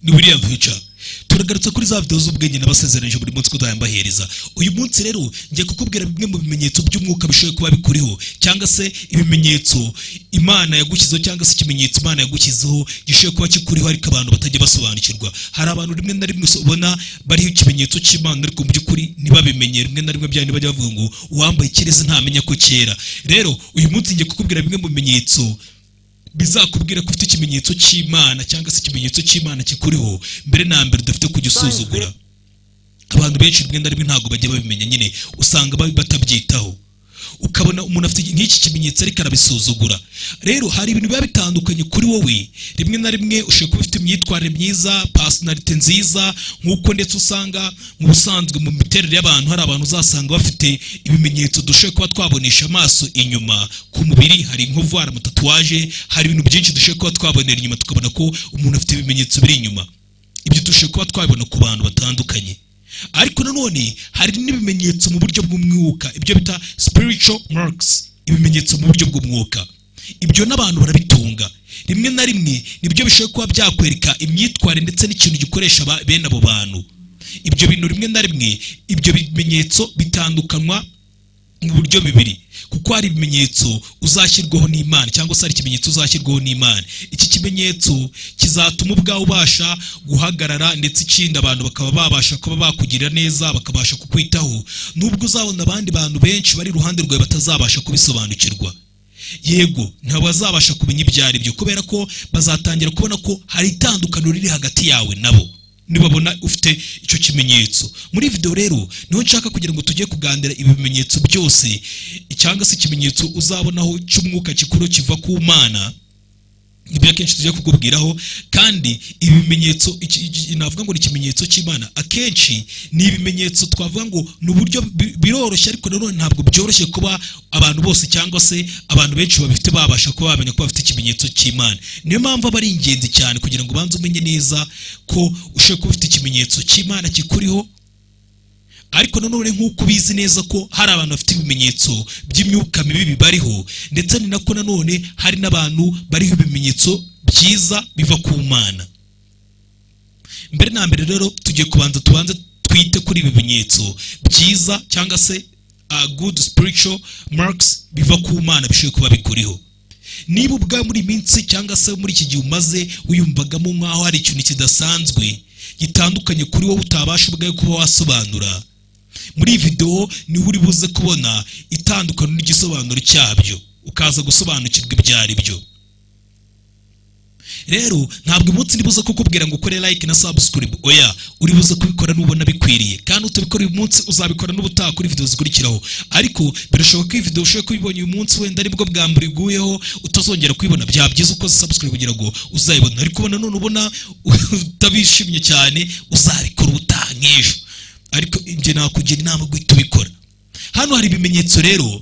wiriya vica turagarutse kuri za videwo z'ubwenge n'abasezeranije buri munsi kudahambahereza uyu munsi rero ngiye kukubwira bimwe mu bimenyetso by'umwuka bishoboye kuba bikuriho cyangwa se ibimenyetso imana yagushyizeho cyangwa se ikimenyetso imana yagushyizeho gishoboye kuba kikuriho ariko abantu batajya basobanukirwa hari abantu rimwe na rimwe ubona bariho ikimenyetso cy'imana ariko mu by'ukuri ntibabimenye rimwe na rimwe byane bajya bavuga ngo uwambaye ikirezi ntamenya ko cyera rero uyu munsi ngiye kukubwira bimwe mu bimenyetso bizakubwira ko ufite ikimenyetso cy'imana cyangwa se ikimenyetso cy'imana kikuriho mbere na mbere udafite kugisuzugura abantu benshi rimwe na rimwe ntabwo bajya babimenya nyine usanga batabyitaho ukabona umuntu afite nk'iki kimenyetso ariko arabisuzugura rero hari ibintu biba bitandukanye kuri wowe rimwe na rimwe ushobora kuba ufite imyitwarire myiza pasinarite nziza nk'uko ndetse usanga mu busanzwe mu miterere y'abantu hari abantu uzasanga bafite ibimenyetso dushobora kuba twabonesha amaso inyuma ku mubiri hari inkovu hari amatatuwaje hari ibintu byinshi dushobora kuba twabonera inyuma tukabona ko umuntu afite ibimenyetso biri inyuma ibyo dushobora kuba twabibona ku bantu batandukanye ariko nanone hari n'ibimenyetso mu buryo bw'umwuka ibyo bita spiritual marks ibimenyetso mu buryo bw'umwuka ibyo n'abantu barabitunga rimwe na rimwe nibyo bishobora kuba byakwereka imyitwarire ndetse n'ikintu gikoresha bene abo bantu ibyo bintu rimwe na rimwe ibyo bimenyetso bitandukanywa mu buryo bibiri kuko hari ibimenyetso uzashyirwaho n'imana cyangwa se hari ikimenyetso uzashyirwaho n'imana iki kimenyetso kizatuma ubwawe ubasha guhagarara ndetse ikindi abantu bakaba babasha kuba bakugirira neza bakabasha kukwitaho nubwo uzabona abandi bantu benshi bari iruhande rwawe batazabasha kubisobanukirwa yego ntabwo bazabasha kumenya ibyo ari byo kubera ko bazatangira kubona ko hari itandukaniro riri hagati yawe nabo nibabona ufite icyo kimenyetso muri videwo rero niho nshaka kugira ngo tujye kuganira ibi bimenyetso byose cyangwa se ikimenyetso uzabonaho cy'umwuka kikuru kiva ku mana ibyo akenshi tujya kukubwiraho kandi ibi bimenyetso navuga ngo ni ikimenyetso cy'imana akenshi ni ibimenyetso twavuga ngo ni uburyo biroroshye ariko nanone ntabwo byoroshye kuba abantu bose cyangwa se abantu benshi babifite babasha kuba bamenya ko bafite ikimenyetso cy'imana niyo mpamvu aba ari ingenzi cyane kugira ngo ubanze umenye neza ko ushobora kuba ufite ikimenyetso cy'imana kikuriho ariko nanone nk'uko ubizi neza ko hari abantu bafite ibimenyetso by'imyuka mibi bibariho ndetse ni nako nanone hari n'abantu bariho ibimenyetso byiza biva ku mana mbere na mbere rero tugiye kubanza tubanze twite kuri ibi bimenyetso byiza cyangwa se good spiritual marks biva ku mana bishobora kuba bikuriho niba ubwa muri minsi cyangwa se muri iki gihe umaze wiyumvagamo nk'aho hari ikintu kidasanzwe gitandukanye kuri wowe utabasha ubwawe kuba wasobanura muri iyi videwo niho uri buze kubona itandukano n'igisobanuro cyabyo ukaza gusobanukirwa ibyo ari byo rero ntabwo umunsi uri buze kukubwira ngo ukore like na subscribe oya uri buze kubikora n'ubona bikwiriye kandi utabikora uyu munsi uzabikora n'ubutaha kuri videwo zikurikiraho ariko birashoboka ko iyi videwo ushobora kubibonye uyu munsi wenda aribwo bwa mbere iguyeho utazongera kuyibona byaba byiza ukoze subscribe kugira ngo uzayibone ariko ubona none ubona utabishimye cyane uzabikora ubutaha nk'ejo ariko ibyo nakugira inama guhita ubikora hano hari ibimenyetso rero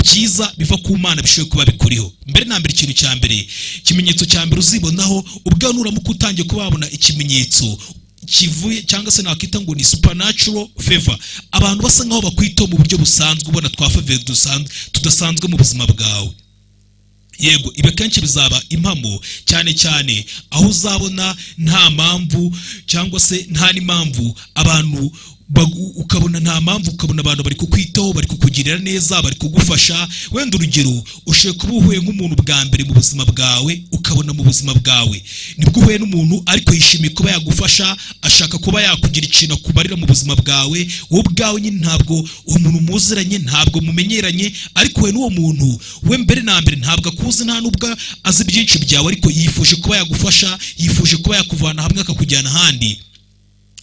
byiza biva ku mana bishoboye kuba bikuriho mbere na mbere ikintu cya mbere ikimenyetso cya mbere uzibonaho ubwo nuramuka utangiye kuba wabona ikimenyetso kivuye cyangwa se nakwita ngo ni supernatural favor abantu basa nkaho bakwitaho mu buryo busanzwe ubona twa favor tudasanzwe mu buzima bwawe yego ibi akenshi bizaba impamo cyane cyane aho uzabona nta mpamvu cyangwa se nta n'impamvu abantu ukabona nta mpamvu ukabona abantu bari kukwitaho bari kukugirira neza bari kugufasha wenda urugero ushobora kuba uhuye nk'umuntu bwa mbere mu buzima bwawe ukabona mu buzima bwawe nibwo uhuye n'umuntu ariko yishimiye kuba yagufasha ashaka kuba yakugira ikintu akumarira mu buzima bwawe wowe ubwawe nyine ntabwo uwo muntu muziranye ntabwo mumenyeranye ariko we n'uwo muntu we mbere na mbere ntabwo akuzi nta n'ubwo azi byinshi byawe ariko yifuje kuba yagufasha yifuje kuba yakuvana hamwe akakujyana ahandi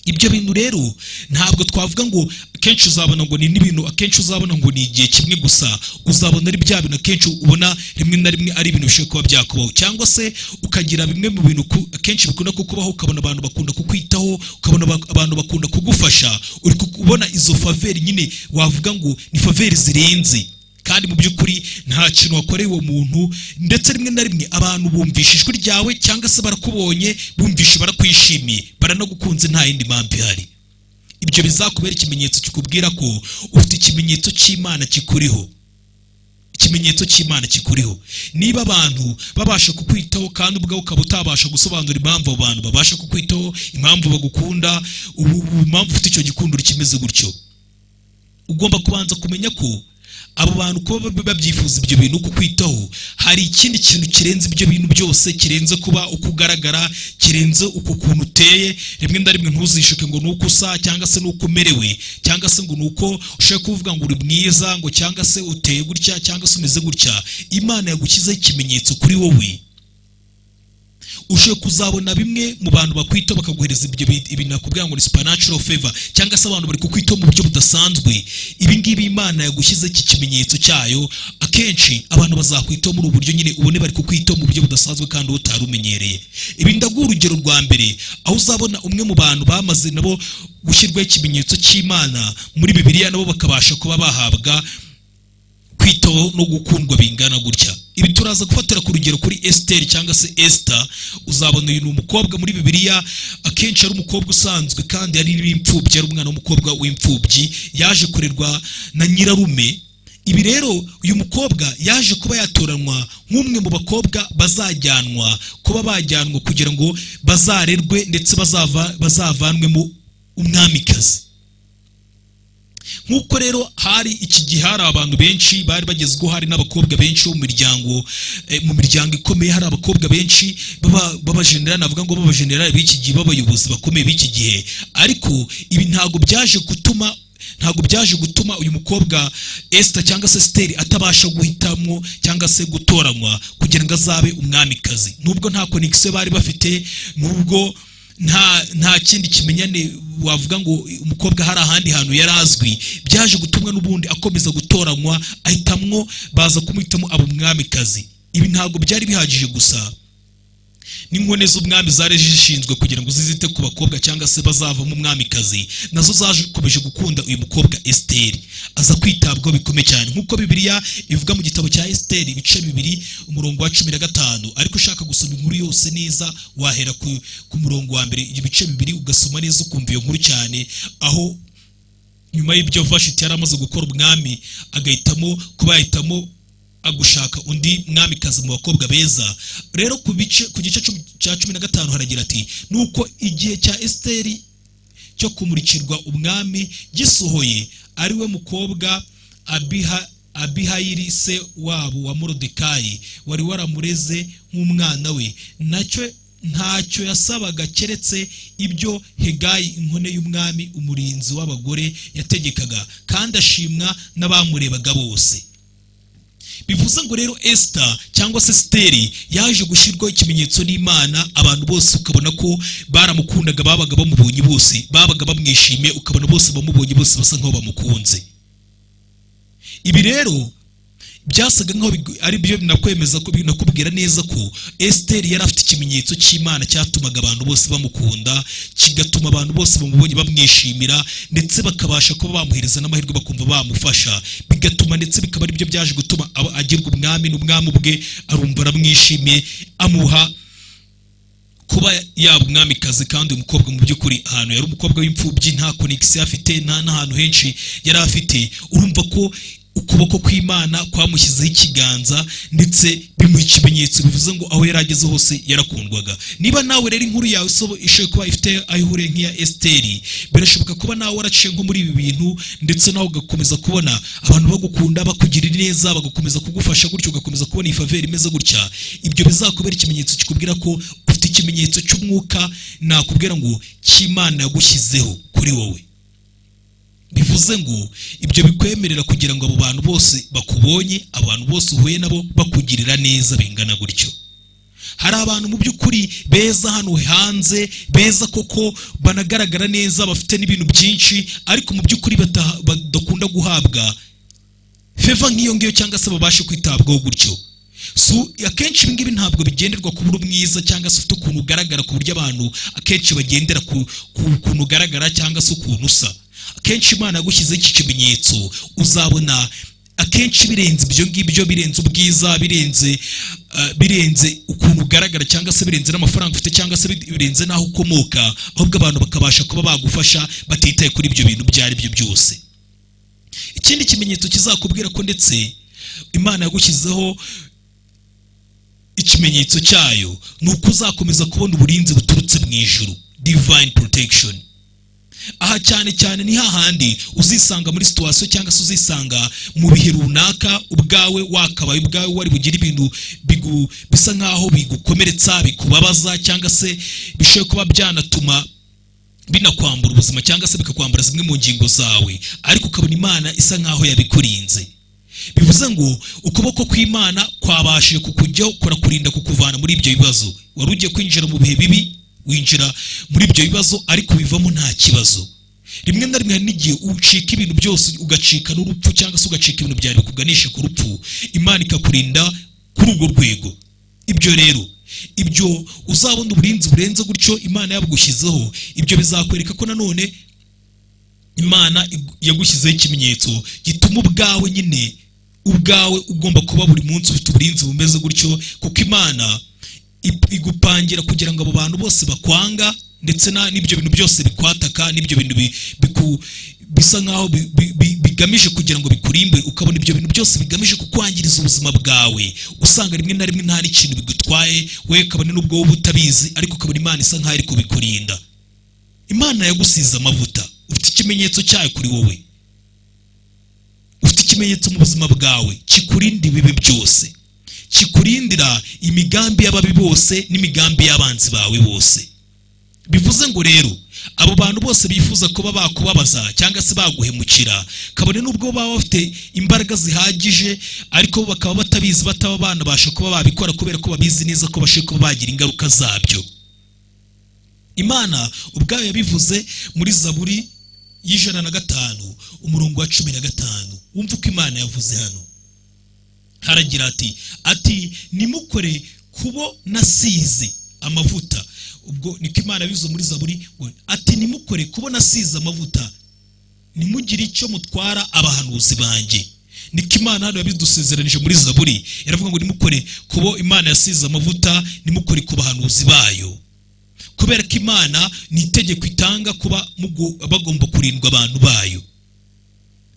ibyo bintu rero ntabwo twavuga ngo akenshi uzabona ngo ni n'ibintu akenshi uzabona ngo ni igihe kimwe gusa uzabona ari bya bintu akenshi ubona rimwe na rimwe ari ibintu bishobora kuba byakubaho cyangwa se ukagira bimwe mu bintu akenshi bikunda kukubaho ukabona abantu bakunda kukwitaho ukabona abantu bakunda kugufasha uri kubona izo faveri nyine wavuga ngo ni faveri zirenze kandi mu by'ukuri nta kintu wakoreye uwo muntu ndetse rimwe na rimwe abantu bumvisha ijwi ryawe cyangwa se barakubonye bumvisha barakwishimiye baranagukunze nta yindi mpamvu ihari ibyo bizakubera ikimenyetso kikubwira ko ufite ikimenyetso cy'imana kikuriho ikimenyetso cy'imana kikuriho niba abantu babasha kukwitaho kandi ubwawe ukaba utabasha gusobanura impamvu abo bantu babasha kukwitaho impamvu bagukunda ubu ubu impamvu ufite icyo gikundiro kimeze gutyo ugomba kubanza kumenya ko abo bantu kuba bab- babyifuza ibyo bintu kukwitaho hari ikindi kintu kirenze ibyo bintu byose kirenze kuba uko ugaragara kirenze uko ukuntu uteye rimwe na rimwe ntuzishuke ngo ni uko usa cyangwa se ni uko umerewe cyangwa se ngo ni uko ushaka kuvuga ngo uri mwiza ngo cyangwa se uteye gutya cyangwa se umeze gutya imana yagushyizeho ikimenyetso kuri wowe ushoboye kuzabona bimwe mu bantu bakwitaho bakaguhereza ibyo bi- ibintu nakubwira ngo ni supernatural favor cyangwa se abantu bari kukwitaho mu buryo budasanzwe ibi ngibi imana yagushyize iki kimenyetso cyayo akenshi abantu bazakwitaho muri ubu buryo nyine ubone bari kukwitaho mu buryo budasanzwe kandi utari umenyereye ibi ndaguha urugero rwa mbere aho uzabona umwe mu bantu bamaze nabo gushyirwaho ikimenyetso cy'imana muri bibiliya nabo bakabasha kuba bahabwa kwitaho no gukundwa bingana gutya ibi turaza gufatira ku rugero kuri esiteri cyangwa se esita uzabona uyu ni umukobwa muri bibiliya akenshi ari umukobwa usanzwe kandi yari n'imfubyi ari umwana w'umukobwa w'imfubyi yaje kurerwa na nyirarume ibi rero uyu mukobwa yaje kuba yatoranywa nk'umwe mu bakobwa bazajyanwa kuba bajyanwa kugira ngo bazarerwe ndetse bazava bazavanwemo umwamikazi nk'uko rero hari iki gihe hari abantu benshi bari bagezweho hari n'abakobwa benshi bo mu miryango eh, mu miryango ikomeye hari abakobwa benshi baba- b'abajenerali navuga ngo b'abajenerali b'iki gihe b'abayobozi bakomeye b'iki gihe ariko ibi ntabwo byaje gutuma ntabwo byaje gutuma uyu mukobwa esita cyangwa se siteri atabasha guhitamwo cyangwa se gutoranywa kugira ngo azabe umwamikazi nubwo nta konegisiyo bari bafite nubwo nta nta kindi kimenyane wavuga ngo umukobwa hari ahandi hantu yari azwi byaje gutumwa n'ubundi akomeza gutoranywa ahitamwo baza kumuhitamo aba umwamikazi ibi ntabwo byari bihagije gusa n'inkone z'umwami zari zishinzwe kugira ngo zizite ku bakobwa cyangwa se bazavamo umwamikazi nazo zakomeje gukunda uyu mukobwa esiteri aza kwitabwaho bikomeye cyane nk'uko bibiriya ivuga mu gitabo cya esiteri ibice bibiri umurongo wa cumi na gatanu ariko ushaka gusoma inkuru yose neza wahera ku, ku murongo wa mbere ibice bibiri ugasoma neza ukumva iyo nkuru cyane aho nyuma y'ibyo vashiti yari amaze gukora umwami agahitamo kuba yahitamo agushaka undi mwamikazi mu bakobwa beza rero ku bice ku gice cumi- cya cumi na gatanu haragira ati nuko igihe cya esiteri cyo kumurikirwa umwami gisohoye ari we mukobwa abiha abihayiri se wabo wa morodekayi wari waramureze nk'umwana we nacyo ntacyo yasabaga keretse ibyo hegayi inkone y'umwami umurinzi w'abagore yategekaga kandi ashimwa n'abamurebaga bose bivuze ngo rero esita cyangwa se siteri yaje gushyirwaho ikimenyetso n'imana abantu bose ukabona ko baramukundaga babaga bamubonye bose babaga bamwishimiye ukabona bose bamubonye bose basa nk'aho bamukunze ibi rero byasaga nk'aho bigu- ari byo binakwemeza ko binakubwira neza ko esiteri yari afite ikimenyetso cy'imana cyatumaga abantu bose bamukunda kigatuma abantu bose bamubonye bamwishimira ndetse bakabasha kuba bamuhereza n'amahirwe bakumva bamufasha bigatuma ndetse bikaba ari byo byaje gutuma aba- agirwa umwami n'umwami ubwe arumva aramwishimiye amuha kuba yaba umwamikazi kandi uyu mukobwa mu by'ukuri ahantu yari umukobwa w'imfubyi nta konegisiyo afite nta n'ahantu henshi yari afite urumva ko ukuboko kw'imana kwamushyizeho ikiganza ndetse bimuha ikimenyetso bivuze ngo aho yari ageze hose yarakundwaga niba nawe rero inkuru yawe isobo ishobora kuba ifite aho ihuriye nk'iya esiteri birashoboka kuba nawe waraciye nko muri ibi bintu ndetse nawe ugakomeza kubona abantu bagukunda bakugirira neza bagakomeza kugufasha gutyo ugakomeza kubona iyi faveri imeze gutya ibyo bizakubera ikimenyetso kikubwira ko ufite ikimenyetso cy'umwuka nakubwira ngo cy'imana yagushyizeho kuri wowe bivuze ngo ibyo bikwemerera kugira ngo abo bantu bose bakubonye abantu bose uhuye nabo bakugirira neza bingana gutyo hari abantu mu by'ukuri beza hano hanze beza koko banagaragara neza bafite n'ibintu byinshi ariko mu by'ukuri bataha- badakunda guhabwa feva nk'iyo ngiyo cyangwa se babashe kwitabwaho gutyo so akenshi ibi ngibi ntabwo bigenderwa ku buri mwiza cyangwa se ufite ukuntu ugaragara ku buryo abantu akenshi bagendera ku ku- ukuntu ugaragara cyangwa se ukuntu usa akenshi imana yagushyizeho iki kimenyetso uzabona akenshi birenze ibyo ngibyo birenze ubwiza birenze eh, birenze ukuntu ugaragara cyangwa se birenze n'amafaranga ufite cyangwa se birenze n'aho ukomoka ahubwo abantu bakabasha kuba bagufasha batitaye kuri ibyo bintu ibyo ari byo byose ikindi kimenyetso kizakubwira ko ndetse imana yagushyizeho ikimenyetso cyayo ni uko uzakomeza kubona uburinzi buturutse mu ijuru divine protection aha cyane cyane ni hahandi uzisanga muri situwasiyo cyangwa se uzisanga mu bihe runaka ubwawe wakabaye ubwawe wari bugire ibintu bigu- bisa nk'aho bigukomeretsa bikubabaza cyangwa se bishobora kuba byanatuma binakwambura ubuzima cyangwa se bikakwambura zimwe mu ngingo zawe ariko ukabona imana isa nk'aho yabikurinze bivuze ngo ukuboko kw'imana kwabashije kukujyaho kurakurinda kukuvana muri ibyo bibazo wari ugiye kwinjira mu bihe bibi winjira muri ibyo bibazo ariko bivamo nta kibazo rimwe na rimwe hari n'igihe ucika ibintu byose ugacika n'urupfu cyangwa se ugacika ibintu byawe bikuganisha ku rupfu imana ikakurinda kuri urwo rwego ibyo rero ibyo uzabona uburinzi burenze gutyo imana yabugushyizeho ibyo bizakwereka ko nanone imana igu- yagushyizeho ikimenyetso gituma ubwawe nyine ubwawe ugomba kuba buri munsi ufite uburinzi bumeze gutyo kuko imana ip- igupangira kugira ngo abo bantu bose bakwanga ndetse na- n'ibyo bintu byose bikwataka n'ibyo bintu bi- biku- bisa nk'aho bi- bi- bi- bigamije kugira ngo bikurimbe ukabona ibyo bintu byose bigamije kukwangiriza ubuzima bwawe usanga rimwe na rimwe nta n'ikintu bigutwaye we kabone n'ubwo wowe utabizi ariko ukabona imana isa nk'aho iri kubikurinda imana yagusize amavuta ufite ikimenyetso cyayo kuri wowe ufite ikimenyetso mu buzima bwawe kikurinda ibibi byose kikurindira imigambi y'ababi bose n'imigambi y'abanzi bawe bose bivuze ngo rero abo bantu bose bifuza kuba bakubabaza cyangwa se baguhemukira kabone n'ubwo baba bafite imbaraga zihagije ariko bo bakaba batabizi bataba banabasha kuba babikora kubera ko babizi neza ko bashobora kuba bagira ingaruka zabyo imana ubwayo yabivuze muri zaburi y'ijana na gatanu umurongo wa cumi na gatanu wumva uko imana yavuze hano haragira ati ati nimukore kubo nasize amavuta ubwo niko imana bivuze muri zaburi ngo, ati nimukore kubo nasize amavuta nimugire icyo mutwara abahanuzi banjye niko imana hano yabidusezeranije muri zaburi yaravuga ngo nimukore kubo imana yasize amavuta nimukore ku bahanuzi bayo kubera ko imana ni itegeko itanga kuba mugu- bagomba kurindwa abantu bayo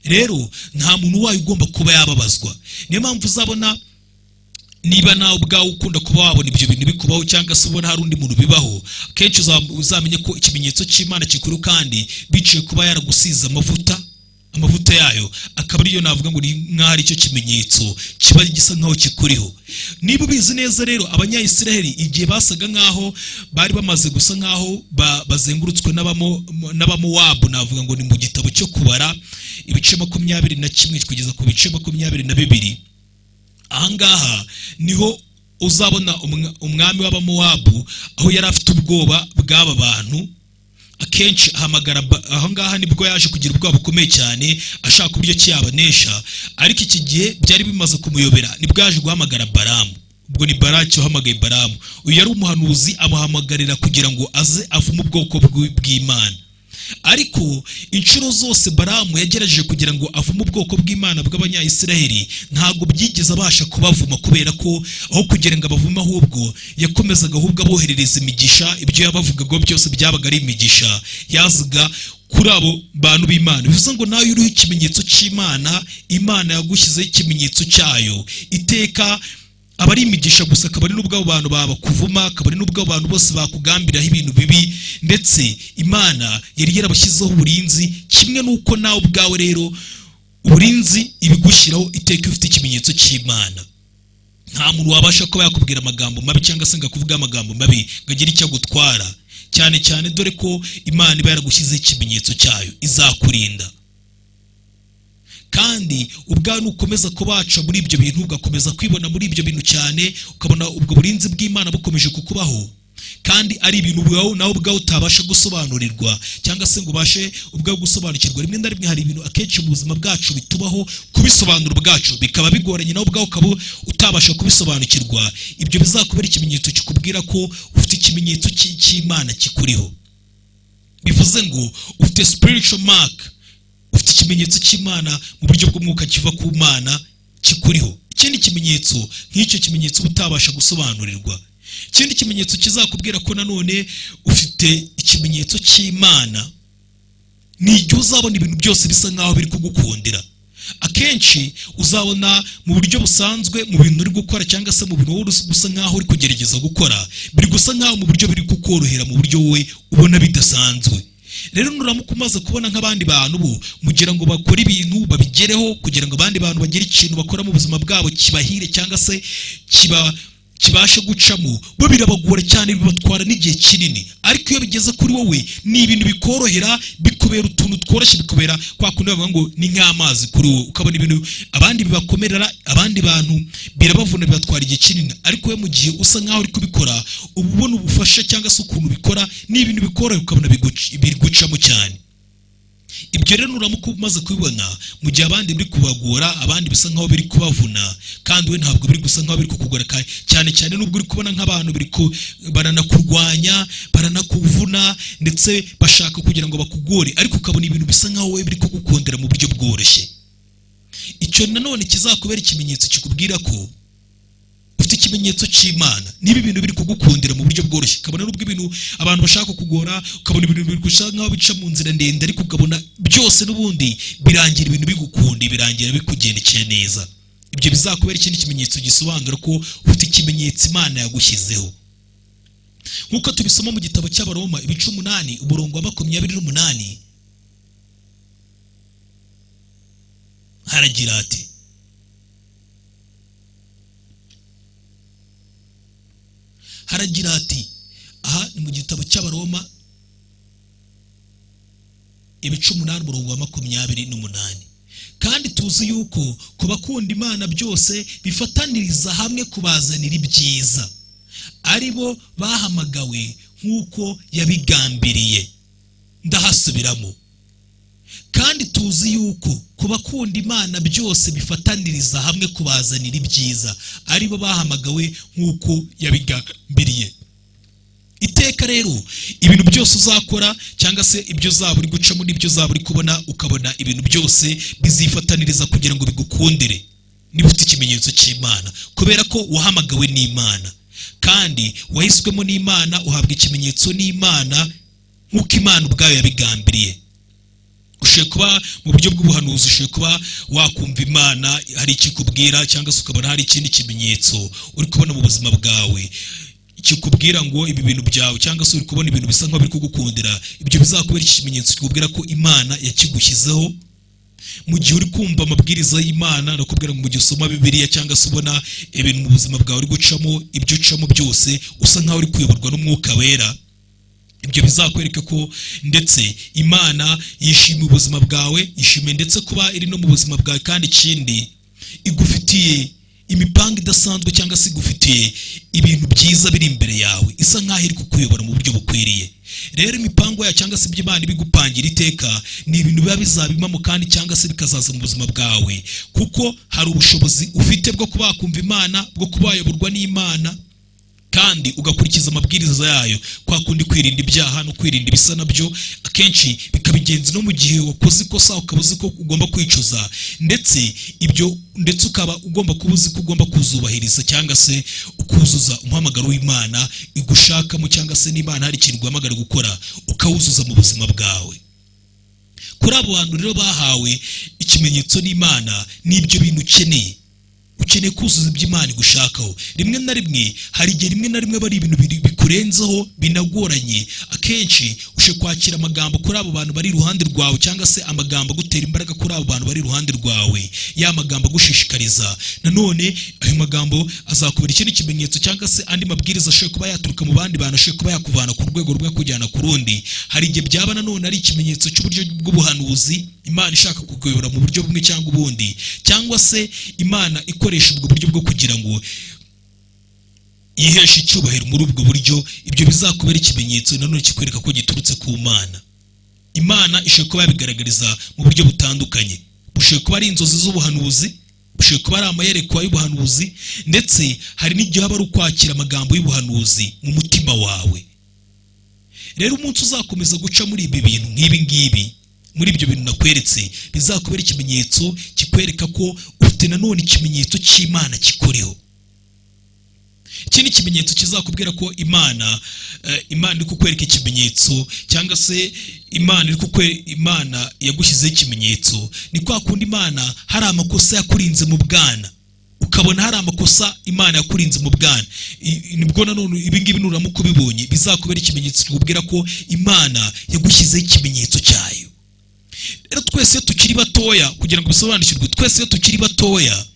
rero nta muntu wayo ugomba kuba yababazwa niyo mpamvu uzabona niba nawe ubwawe ukunda kuba wabona ibyo bintu bikubaho cyangwa se ubona hari undi muntu bibaho kenshi uza- uzamenye ko ikimenyetso cy'imana gikuru kandi biciye kuba yaragusize amavuta amavuta yayo akaba ariyo navuga ngo ni nk'aho ari cyo kimenyetso kiba gisa nk'aho kikuriho niba ubizi neza rero abanyayisiraheli igihe basaga nk'aho bari bamaze gusa nk'aho ba- bazengurutswe n'abamo- n'abamowabu navuga ngo ni mu gitabo cyo kubara ibice makumyabiri na kimwe kugeza ku bice makumyabiri na bibiri ahangaha niho uzabona umwa- umwami w'abamowabu aho yari afite ubwoba bw'aba bantu akenshi ahamagara ba- ahangaha nibwo yaje kugira ubwoba bukomeye cyane ashaka uburyo ki yabanesha ariko iki gihe byari bimaze kumuyobera nibwo yaje guhamagara baramu ubwo ni baraki wahamagaye baramu uyu yari umuhanuzi amuhamagarira kugira ngo aze avume ubwoko bw'i- bw'imana ariko inshuro zose baramu yagerageje kugira ngo avume ubwoko bw'imana bw'abanyayisiraheli ntabwo byigeze abasha kubavuma kubera ko aho kugira ngo abavume ahubwo yakomezaga ahubwo aboherereza imigisha ibyo yabavugaga byose byabaga ari imigisha yazaga kuri abo bantu b'imana bivuze ngo nawe uriho ikimenyetso cy'imana imana yagushyizeho ikimenyetso cyayo iteka aba ari imigisha gusa akaba ari n'ubwo abo bantu babakuvuma akaba ari n'ubwo abo bantu bose bakugambiraho ibintu bibi ndetse imana yari yarabashyizeho uburinzi kimwe n'uko nawe ubwawe rero uburinzi ibigushyiraho iteka iyo ufite ikimenyetso cy'imana nta muntu wabasha kuba yakubwira amagambo mabi cyangwa se ngo akuvuge amagambo mabi ngo agire icyo agutwara cyane cyane dore ko imana iba yaragushyizeho ikimenyetso cyayo izakurinda kandi ubwawe nukomeza kubaca muri ibyo bintu ugakomeza kwibona muri ibyo bintu cyane ukabona ubwo burinzi bw'imana bukomeje kukubaho kandi ari ibintu ubwawe nawe ubwawe utabasha gusobanurirwa cyangwa se ngo ubashe ubwawe gusobanukirwa rimwe na rimwe hari ibintu akenshi mu buzima bwacu bitubaho kubisobanura ubwacu bikaba bigoranye nawe ubwawe ukaba utabasha kubisobanukirwa ibyo bizakubera ikimenyetso kikubwira ko ufite ikimenyetso cy'i- cy'imana kikuriho bivuze ngo ufite spiritual mark ufite ikimenyetso cy'imana mu buryo bw'umwuka kiva ku mana kikuriho ikindi kimenyetso nk'icyo kimenyetso uba utabasha gusobanurirwa ikindi kimenyetso kizakubwira ko nanone ufite ikimenyetso cy'imana ni igihe uzabona ibintu byose bisa nk'aho biri kugukundira akenshi uzabona mu buryo busanzwe mu bintu uri gukora cyangwa se mu bintu wowe uri gusa nk'aho uri kugerageza gukora biri gusa nk'aho mu buryo biri kukorohera mu buryo wowe ubona bidasanzwe rero nuramuka umaze kubona nk'abandi bantu bo mugira ngo bakore ibintu babigereho kugira ngo abandi bantu bagire ikintu bakora mu buzima bwabo kibahire cyangwa se kiba kibashe gucamo bo birabagora cyane bibatwara n'igihe kinini ariko iyo bigeze kuri wowe ni ibintu bikorohera bikubera utuntu tworoshye bikubera kwa kundi bavuga ngo ni nk'amazi kuri wowe ukabona ibintu abandi bibakomerera abandi bantu birabavuna bibatwara igihe kinini ariko we mu gihe usa nk'aho uri kubikora uba ubona ubufasha cyangwa se ukuntu ubikora ni ibintu bikorohera ukabona biguc- bigucamo cyane ibyo rero nuramuka umaze kubibona mu gihe abandi biri kubagora abandi bisa nkaho biri kubavuna kandi we ntabwo biri gusa nkaho biri kukugora ka- cyane cyane n'ubwo uri kubona nk'abantu biri ku baranakurwanya baranakuvuna ndetse bashaka kugira ngo bakugore ariko ukabona ibintu bisa nkaho wowe biri kugukondera mu buryo bworoshye icyo nanone kizakubera ikimenyetso kikubwira ko ufite ikimenyetso cy'imana niba ibintu biri kugukundira mu buryo bworoshye ukabona n'ubwo ibintu abantu bashaka kugora ukabona ibintu biri gusa nk'aho bica mu nzira ndende ariko ukabona byose n'ubundi birangira ibintu bigukunda birangira bikugendekeye neza ibyo bizakubera ikindi kimenyetso gisobanura ko ufite ikimenyetso imana yagushyizeho nk'uko tubisoma mu gitabo cy'abaroma ibice umunani umurongo wa makumyabiri n'umunani haragira ati haragira ati aha ni mu gitabo cy'abaroma ibice umunani umurongo wa makumyabiri n'umunani kandi tuzi yuko ku bakunda imana byose bifataniriza hamwe kubazanira ibyiza ari bo bahamagawe nk'uko yabigambiriye ndahasubiramo kandi tuzi yuko ku bakunda imana byose bifataniriza hamwe kubazanira ibyiza ari bo bahamagawe nk'uko yabigambiriye iteka rero ibintu byose uzakora cyangwa se ibyo uzaba uri gucamo n'ibyo uzaba uri kubona ukabona ibintu byose bizifataniriza kugira ngo bigukundire niba ufite ikimenyetso cy'imana kubera ko wahamagawe n'imana kandi wahiswemo n'imana uhabwa ikimenyetso n'imana nk'uko imana ubwayo yabigambiriye ushoboye kuba mu buryo bw'ubuhanuzi ushoboye kuba wakumva imana hari ikikubwira cyangwa se ukabona hari ikindi kimenyetso uri kubona mu buzima bwawe kikubwira ngo ibi bintu byawe cyangwa se uri kubona ibintu bisa nk'aho biri kugukundira ibyo bizakubera ikimenyetso kikubwira ko imana yakigushyizeho mu gihe uri kumva amabwiriza y'imana nakubwira ngo mu gihe usoma bibiliya cyangwa se ubona ibintu mu buzima bwawe uri gucamo ibyo ucamo byose usa nk'aho uri kuyoborwa n'umwuka wera ibyo bizakwereka ko ndetse imana yishimiye ubuzima bwawe yishimiye ndetse kuba iri no mu buzima bwawe kandi ikindi igufitiye imipanga idasanzwe cyangwa se igufitiye ibintu byiza biri imbere yawe isa nk'aho iri kukuyobora mu buryo bukwiriye rero imipango yayo cyangwa se ibyo imana ibigupangira iteka ni ibintu biba bizabimamo kandi cyangwa se bikazaza mu buzima bwawe kuko hari ubushobozi ufite bwo kuba wakumva imana bwo kuba wayoborwa n'imana kandi ugakurikiza amabwiriza yayo kwa kundi kwirinda ibyaha no kwirinda ibisa nabyo akenshi bikaba ingenzi no mu gihe wakoze ikosa ukaba uzi ko ugomba kwicuza ndetse ibyo ndetse ukaba ugomba kuba uzi ko ugomba kuzubahiriza cyangwa se ukuzuza umuhamagaro w'imana igushakamo cyangwa se n'imana hari ikintu guhamagara gukora ukawuzuza mu buzima bwawe kuri abo bantu rero bahawe ikimenyetso n'imana n'ibyo bintu ukeneye ukeneye kuzuza ibyo imana igushakaho rimwe na rimwe hari igihe rimwe na rimwe aba ari ibintu biri- bikurenzeho binagoranye akenshi ushe kwakira amagambo kuri abo bantu bari iruhande rwawe cyangwa se amagambo agutera imbaraga kuri abo bantu bari iruhande rwawe ya magambo agushishikariza nanone ayo magambo azakubera ikindi kimenyetso cyangwa se andi mabwiriza ashoboye kuba yaturuka mu bandi bantu ashoboye kuba yakuvana ku rwego rumwe akujyana ku rundi hari igihe byaba nanone ari ikimenyetso cy'uburyo bw'ubuhanuzi imana ishaka kukuyobora mu buryo bumwe cyangwa ubundi cyangwa se imana ikoresha ubwo buryo bwo kugira ngo yiheshe icyubahiro muri ubwo buryo ibyo bizakubera ikimenyetso nanone kikwereka ko giturutse ku mana imana ishobora kuba yabigaragariza mu buryo butandukanye bushobora kuba ari inzozi z'ubuhanuzi bushobora kuba ari amayerekwa y'ubuhanuzi ndetse hari n'igihe haba ari ukwakira amagambo y'ubuhanuzi mu mutima wawe rero umunsi uzakomeza guca muri ibi bintu nk'ibi ngibi muri ibyo bintu nakweretse bizakubera ikimenyetso kikwereka ko ufite nanone ikimenyetso cy'imana kikoreho iki ni ikimenyetso kizakubwira ko imana eh, imana iri kukwereka ikimenyetso cyangwa se imana iri kukwe imana yagushyizeho ikimenyetso ni kwa kundi imana hari amakosa yakurinze mu bwana ukabona hari amakosa imana yakurinze mu bwana I- i- nibwo nanone ibingibi nuramu kubibonye bizakubera ikimenyetso kikubwira ko imana yagushyizeho ikimenyetso cyayo rero twese iyo tukiri batoya kugira ngo bisobanukirwe twese iyo tukiri batoya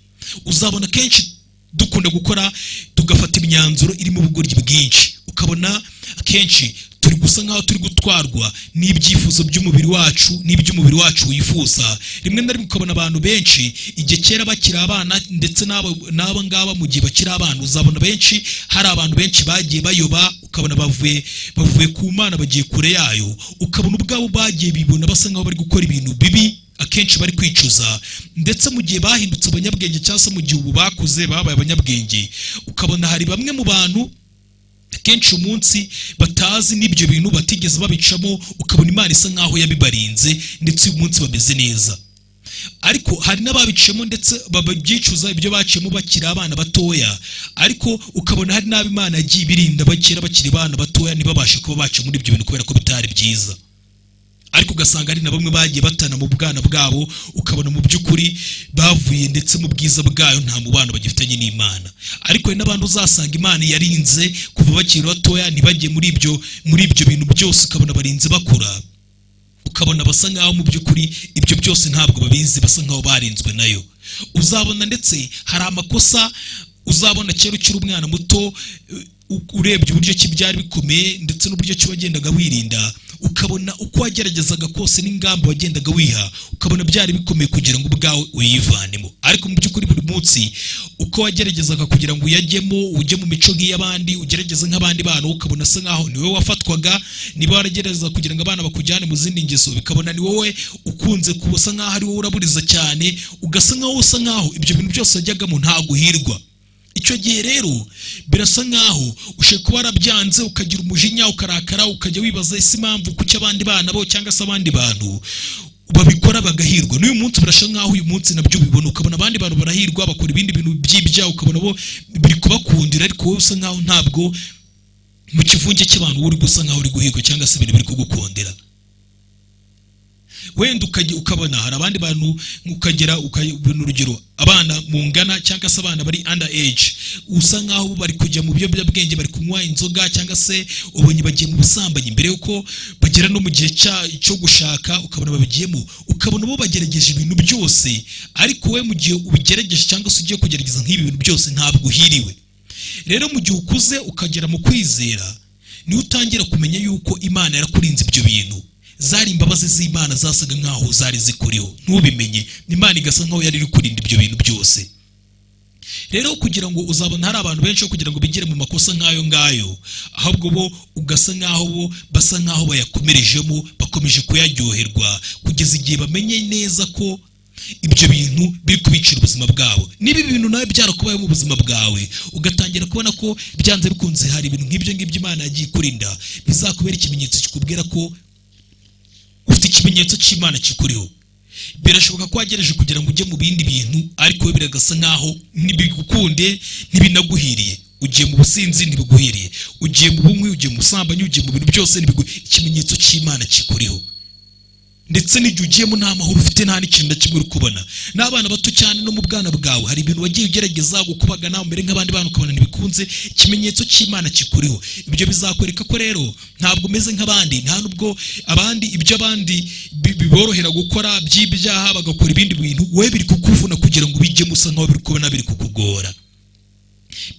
uzabona kenshi dukunda gukora tugafata imyanzuro irimo ubugoryi bwinshi ukabona akenshi turi gusa nk'aho turi gutwarwa n'ibyifuzo by'umubiri wacu n'iby'umubiri wacu wifuza rimwe na rimwe ukabona abantu benshi igihe kera bakiri abana ndetse n'aba n'aba ngaba mu gihe bakiri abana uzabona benshi hari abantu benshi bagiye bayoba ukabona bavuye bavuye ku mana bagiye kure yayo ukabona ubwabo bagiye bibona basa nk'aho bari gukora ibintu bibi akenshi bari kwicuza ndetse mu gihe bahindutse abanyabwenge cyangwa se mu gihe ubu bakuze babaye abanyabwenge ukabona hari bamwe mu bantu akenshi umunsi batazi n'ibyo bintu batigeze babicamo ukabona imana isa nk'aho yabibarinze ndetse uyu munsi bameze neza ariko hari n'ababicemo ndetse babyicuza ibyo baciyemo bakiri abana batoya ariko ukabona hari n'abimana yagiye ibirinda bakera bakiri abana batoya ntibabashe kuba baca muri ibyo bintu kubera ko bitari byiza ariko ugasanga hari na bamwe bagiye batana mu bwana bwabo ukabona mu by'ukuri bavuye ndetse mu bwiza bwayo nta mubano bagifitanye n'imana ariko hari n'abandi uzasanga imana yarinze kuva bakiri batoya ntibajye muri ibyo muri ibyo bintu byose ukabona barinze bakura ukabona basa nk'aho mu by'ukuri ibyo byose ntabwo babizi basa nk'aho barinzwe nayo uzabona ndetse hari amakosa uzabona kera ukiri umwana muto u- urebye uburyo ki byari bikomeye ndetse n'uburyo ki wagendaga wirinda ukabona uko wageragezaga kose n'ingamba wagendaga wiha ukabona byari bikomeye kugira ngo ubwawe uyivanemo ariko mu by'ukuri buri munsi uko wageragezaga kugira ngo uyajyemo ujye mu mico nk'iy'abandi ugerageze nk'abandi bana ukabona asa nk'aho niwe wafatwaga niba waragerageza kugira ngo abana bakujyane mu zindi ngeso bikabona ni wowe ukunze kuba usa nk'aho ari wowe uraburiza cyane ugasa nk'aho usa nk'aho ibyo bintu byose wajyagamo ntabwo uhirwa icyo gihe rero birasa nk'aho ushobora kuba warabyanze ukagira umujinya ukarakara ukajya wibaza ese impamvu kuki abandi bana bo cyangwa se abandi bantu babikora bagahirwa n'uyu munsi birasa nk'aho uyu munsi nabyo ubibona ukabona abandi bantu barahirwa bakora ibindi bintu by'ibya ukabona bo biri kubakundira ariko wowe usa nk'aho ntabwo mu kivunge cy'abantu wowe uri gusa nk'aho uri guhirwa cyangwa se ibintu biri kugukundira wenda ukajya ukabona hari abandi bantu ukagera ukabona urugero abana mungana cyangwa se abana bari under age usa nkaho bari kujya mu biyobyabwenge bari kunywa inzoga cyangwa se ubonye bagiye mu busambanyi mbere yuko bagera no mu gihe cya- cyo gushaka ukabona babigiyemo ukabona bo bagerageje ibintu byose ariko we mu gihe ubigerageje cyangwa se ugiye kugerageza nk'ibi bintu byose ntabwo uhiriwe rero mu gihe ukuze ukagera mu kwizera niho utangira kumenya yuko imana yarakurinze ibyo bintu zari imbabazi z'imana zasaga nk'aho zari zikuriho ntubimenye imana igasa nk'aho yari iri kurinda ibyo bintu byose rero kugira ngo uzabona hari abantu benshi bo kugira ngo bigire mu makosa nk'ayo ngayo ahubwo bo ugasa nk'aho bo basa nk'aho bayakomerejemo bakomeje kuyaryoherwa kugeza igihe bamenye neza ko ibyo bintu biri kubicira ubuzima bwabo niba ibi bintu nawe byarakubayeho mu buzima bwawe ugatangira kubona ko byanze bikunze hari ibintu nk'ibyo ngibyo imana yagiye ikurinda bizakubera ikimenyetso kikubwira ko ufite ikimenyetso cy'imana kikuriho birashoboka ko wagereje kugira ngo ujye mu bindi bintu ariko we biragasa nk'aho ntibigukunde ntibinaguhiriye ugiye mu businzi ntibiguhiriye ugiye mu bunywi ugiye mu busambanyi ugiye mu bintu byose ntibigu- ikimenyetso cy'imana kikuriho ndetse n'igihe ugiyemo nta mahoro ufite nta n'ikintu na kimwe uri kubona n'abana bato cyane no mu bwana bwawe hari ibintu wagiye ugerageza gukubaga nawe mbere nk'abandi bana ukabona ntibikunze ikimenyetso cy'imana kikuriho ibyo bizakwereka ko rero ntabwo umeze nk'abandi nta nubwo abandi ibyo abandi bi- biborohera gukora by'ibyaha bagakora ibindi bintu wowe biri kukuvuna kugira ngo ubijyemo usa nk'aho biri kubona biri kukugora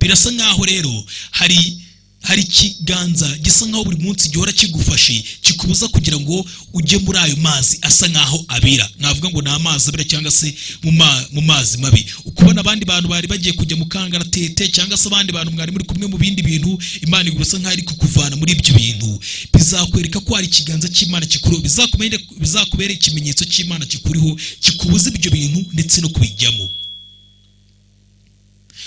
birasa nk'aho rero hari hari ikiganza gisa nk'aho buri munsi gihora kigufashe kikubuza kugira ngo ujye muri ayo mazi asa nk'aho abira navuga ngo ni amazi abira cyangwa se mu ma- mu mazi mabi ukubona abandi bantu bari bagiye kujya mu kangaratete cyangwa se abandi bantu mwari muri kumwe mu bindi bintu imana igurasa nk'aho iri kukuvana muri ibyo bintu bizakwereka ko hari ikiganza cy'imana kikuriho bizakubere- bizakubera ikimenyetso cy'imana kikuriho kikubuza ibyo bintu ndetse no kubijyamo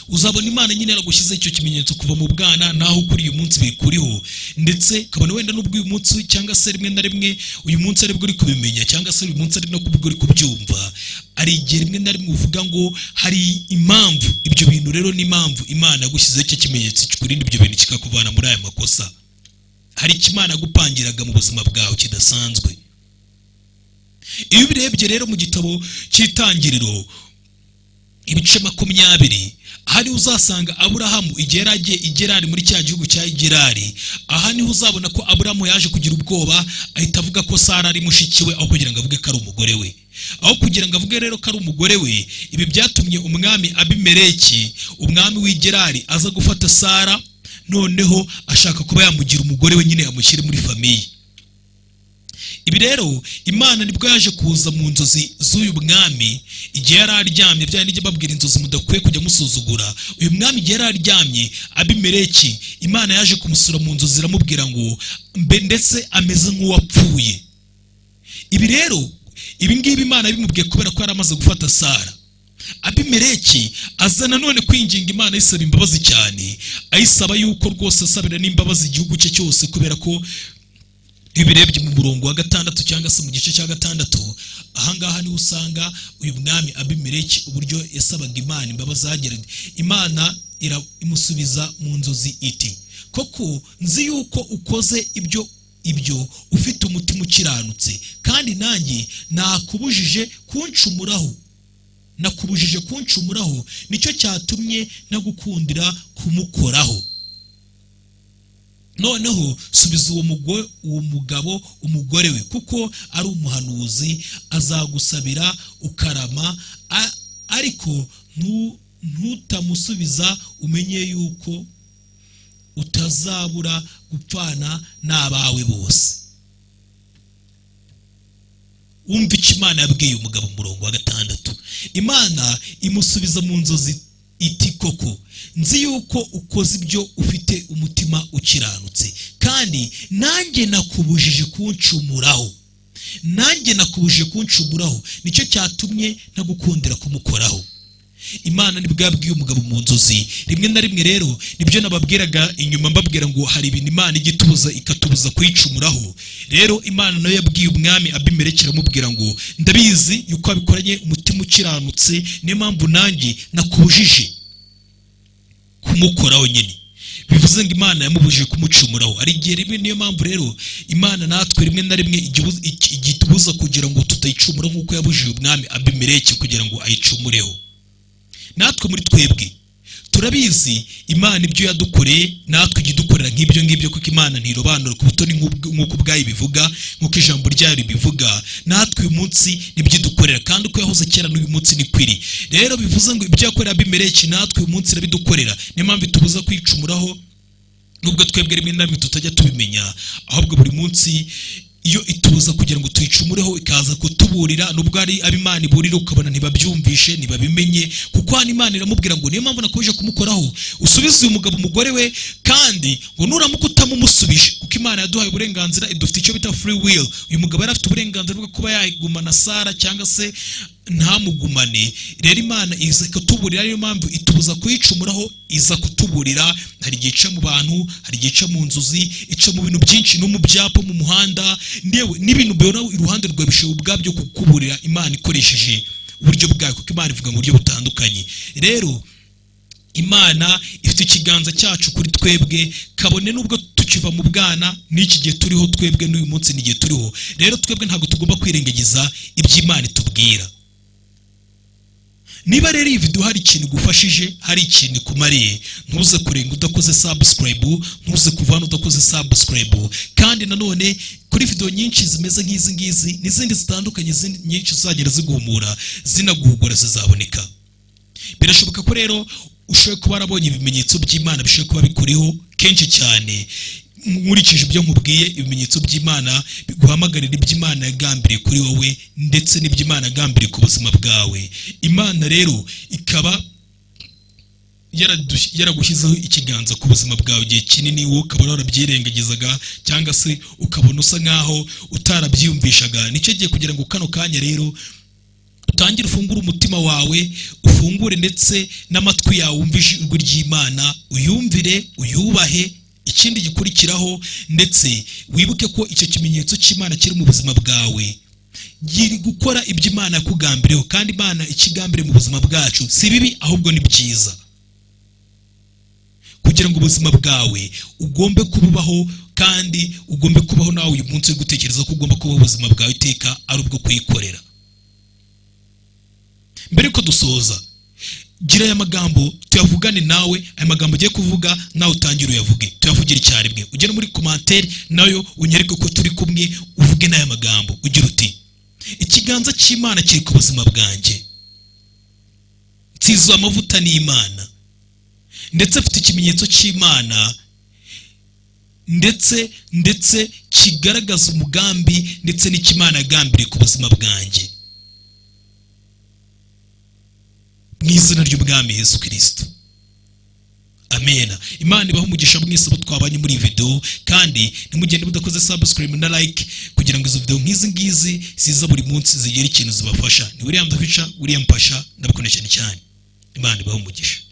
uzabona imana nyine yaragushyizeho icyo kimenyetso kuva mu bwana naho ukuri uyu munsi bikuriho ndetse ukabona wenda n'ubwo uyu munsi cyangwa se rimwe na rimwe uyu munsi aribwo uri kubimenya cyangwa se uyu munsi ari nabwo uri kubyumva hari igihe rimwe na rimwe uvuga ngo hari impamvu ibyo bintu rero ni impamvu imana yagushyizeho icyo kimenyetso kikurinda ibyo bintu kikakuvana muri aya makosa hari icyo imana yagupangiraga mu buzima bwawe kidasanzwe iyo ubirebye rero mu gitabo cy'itangiriro ibice makumyabiri aha niho uzasanga aburahamu igerage igerari muri cya gihugu cya igerari aha niho uzabona ko aburahamu yaje kugira ubwoba ahita avuga ko sara ari mushiki we aho kugira ngo avuge ko ari umugore we aho kugira ngo avuge rero ko ari umugore we ibi byatumye umwami abimereki umwami w'igerari aza gufata sara noneho ashaka kuba yamugira umugore we nyine yamushyire muri famiye ibi rero imana nibwo yaje kuza mu nzozi z'uyu mwami igihe yari aryamye byari n'ijya babwira inzozi mudakwiye kujya musuzugura uyu mwami igihe yari aryamye abimereki imana yaje kumusura mu nzozi iramubwira ngo mbe ndetse ameze nk'uwapfuye ibi rero ibi ngibi imana bimubwiye kubera ko yari amaze gufata sara abimereki aza nanone kwinginga imana ayisaba imbabazi cyane ayisaba yuko rwose asabira n'imbabazi igihugu cye cyose kubera ko iyo ubirebye mu murongo wa gatandatu cyangwa se mu gice cya gatandatu ahangaha niho usanga uyu mwami abimereki uburyo yasabaga imana imbabazi zageraga imana imusubiza mu nzozi iti koko nzi yuko ukoze ibyo ibyo ufite umutima ukiranutse kandi nanjye nakubujije kuncumuraho nakubujije kuncumuraho nicyo cyatumye ntagukundira kumukoraho noneho subiza uwo mugabo umugore we kuko ari umuhanuzi azagusabira ukarama ariko ntutamusubiza umenye yuko utazabura gupfana n'abawe bose wumva icyo imana yabwiye umugabo umurongo wa gatandatu imana imusubiza mu nzozi iti koko nzi yuko ukoze ibyo ufite umutima ukiranutse kandi nanjye nakubujije kuncumuraho nanjye nakubujije kuncumuraho nicyo cyatumye ntagukundira kumukoraho imana nibwo yabwiye umugabo mu nzozi rimwe na rimwe rero nibyo nababwiraga inyuma mbabwira ngo hari ibintu imana ijya itubuza ikatubuza kuyicumuraho rero imana nayo yabwiye umwami abimereke iramubwira ngo ndabizi yuko wabikoranye umutima ukiranutse niyo mpamvu nanjye nakujije kumukoraho nyine bivuze ngo imana yamubujije kumucumuraho hari igihe rimwe niyo mpamvu rero imana natwe rimwe na rimwe igihe itubuza kugira ngo tutayicumura nk'uko yabujije umwami abimereke kugira ngo ayicumureho natwe muri twebwe turabizi imana ibyo yadukoreye natwe ijya idukorera nk'ibyo ngibyo kuko imana ntirobanura ku butoni nk'uko ubwayo ibivuga nk'uko ijambo ryayo ribivuga natwe uyu munsi nibyo idukorera kandi uko yahoze kera n'uyu munsi ni kwiri rero bivuze ngo ibyo yakorera bimereke natwe uyu munsi irabidukorera niyo mpamvu itubuza kwicumuraho nubwo twebwe rimwe na rimwe tutajya tubimenya ahubwo buri munsi iyo ituza kugira ngo tuyicumureho ikaza kutuburira nubwo ari ab'imana iburira ukabona ntibabyumvishe ntibabimenye kuko hano imana iramubwira ngo niyo mpamvu nakomeje kumukoraho usubize uyu mugabo umugore we kandi ngo nuramuka utamumushubije kuko imana yaduhaye uburenganzira idufite icyo bita free will uyu mugabo yari afite uburenganzira bwo kuba yagumana sara cyangwa se ntamugumane rero imana iza kutuburira niyo mpamvu itubuza kuyicumuraho iza kutuburira hari igihe ica mu bantu hari igihe ica mu nzozi ica mu bintu byinshi no mu byapa mu muhanda n'ibintu bibona iruhande rwawe bishobora ubwabyo kukuburira imana ikoresheje uburyo bwayo kuko imana ivuga mu buryo butandukanye rero imana ifite ikiganza cyacu kuri twebwe kabone n'ubwo tukiva mu bwana n'iki gihe turiho twebwe n'uyu munsi n'igihe turiho rero twebwe ntabwo tugomba kwirengagiza iby'imana itubwira niba rero iyi video hari ikintu igufashije hari ikintu ikumariye ntuze kurenga udakoze subscribe ntuze kuva hano udakoze subscribe kandi nanone kuri video nyinshi zimeze nk'izi ngizi n'izindi zitandukanye nyinshi zizagera ziguhumura zinaguhugura zizaboneka birashoboka ko rero ushoboye kuba warabonye ibimenyetso by'imana bishoboye kuba bikuriho kenshi cyane nkurikije ibyo nkubwiye ibimenyetso by'imana biguhamagarira iby'imana yagambiriye kuri wowe ndetse n'iby'imana yagambiriye ku buzima bwawe imana rero ikaba yaragushyizeho ikiganza ku buzima bwawe igihe kinini wowe ukaba warabyirengagizaga cyangwa se ukabona usa nk'aho utarabyiyumvishaga nicyo gihe kugira ngo kano kanya rero utangire ufungure umutima wawe ufungure ndetse n'amatwi yawe wumvishe ijwi ry'imana uyumvire uyubahe ikindi gikurikiraho ndetse wibuke ko icyo kimenyetso cy'imana kiri mu buzima bwawe yiri gukora ibyo imana yakugambiriyeho kandi imana ikigambire mu buzima bwacu si bibi ahubwo ni byiza kugira ngo ubuzima bwawe ugombe kububaho kandi ugombe kubaho nawe uyu munsi wo gutekereza ko ugomba kubaho ubuzima bwawe iteka ari ubwo kuyikorera mbere yuko dusoza gira aya magambo tuyavugane nawe aya magambo ugiye kuvuga nawe utangire uyavuge tuyavugire icyarimwe ugere muri komantere nayo unyereke ko turi kumwe uvuge n'aya magambo ugira uti ikiganza cy'imana kiri ku buzima bwanjye nsizuye amavuta n'imana ndetse mfite ikimenyetso cy'imana ndetse ndetse kigaragaza umugambi ndetse n'ikimana yagambiriye ku buzima bwanjye mu izina ry'ubwami Yesu kirisito amena imana ibaho umugisha mwese abo twabanye muri iyi videwo kandi ntimugende mudakoze sabusikirimu na like kugira ngo izo videwo nk'izi ngizi ziza buri munsi zigira ikintu zibafasha ni william dafica william pasha ndabikunda cyane cyane imana ibaho umugisha